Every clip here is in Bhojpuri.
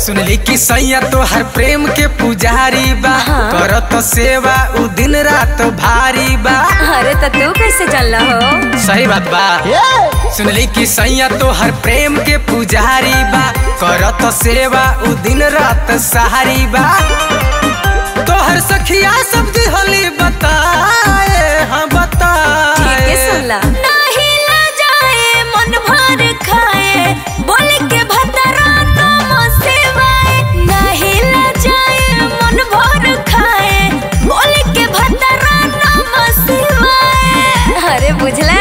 सुनली कि सैया तो हर प्रेम के पुजारी बा हाँ। करत सेवा उ दिन रात भारी बा अरे तो तू कैसे जानला हो सही बात बा सुनली कि सैया तो हर प्रेम के पुजारी बा करत सेवा उ दिन रात सहारी बा तो हर सखिया सब दिहली बताए हाँ बताए ठीक है सुनला नाही ला जाए मन भर खाए बोल के भतरा नम सेवाए नाही ला जाए मन भर खाए बोल के भतरा नम सेवाए अरे बुझला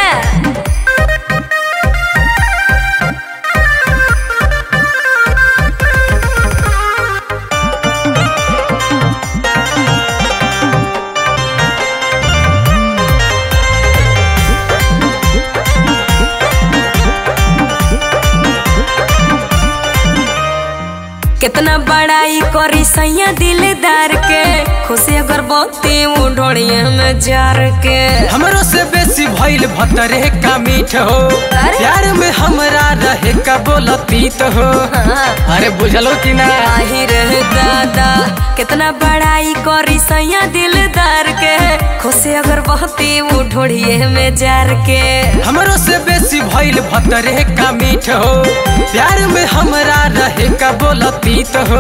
कितना बड़ाई करी सैया दिलदार के खुशी अगर बहुते उड़ोड़िए में जार के हमरो से बेसी भइल भतरे का मीठ हो अरे? प्यार में हमरा रहे का बोलतीत हो हाँ। अरे बुझलो कि ना आही रे दादा कितना बड़ाई करी सैया दिलदार के खुशी अगर बहुते उड़ोड़िए में जार के हमरो से बेसी भइल भतरे का मीठ हो प्यार में हमरा रहे का बोलतीत हो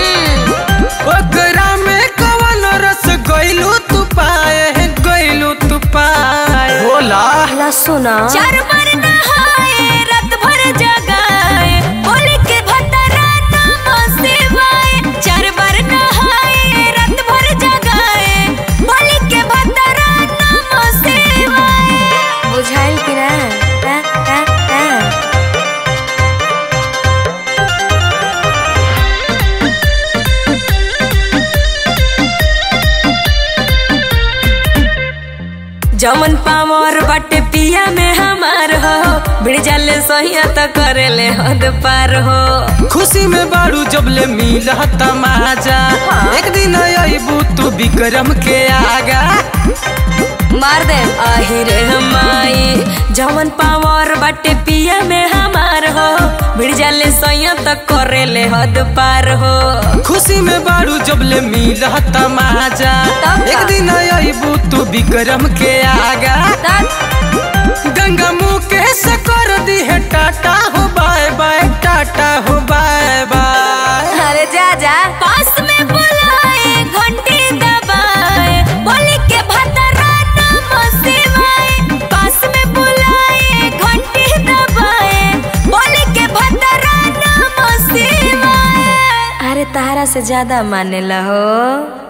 ओकरा में कवन रस गइलू तू पाए गइलू तू पाए बोला ला सुना चार बार नहाए रात भर जगाए बोले के भतरा नाम सेवाए चार बार नहाए रात भर जगाए बोले के भतरा नाम सेवाए बुझाइल कि ना हाँ, हाँ, हाँ। जमन पावर बाटे पिया में हमार हो भिड़ जाले सहिया त करेले हद पार हो खुशी में बारू जब ले मिल तमाजा हाँ। एक दिन अबू तू विक्रम के आगा मार दे आही रे हमाई जमन पावर बाटे पिया में हमार हो भिड़ जाले सहिया त करेले हद पार हो खुशी में बारू जब ले मिल तमाजा तब का? एक दिन अबू तू विक्रम के आगा गंगा मुँह के कर दी है टाटा हो बाय बाय टाटा हो बाय बाय अरे जा जा पास में बुलाए घंटी दबाए बोले के भतरा नाम सेवाए पास में बुलाए घंटी दबाए बोले के भतरा नाम सेवाए अरे तारा से ज्यादा माने ला हो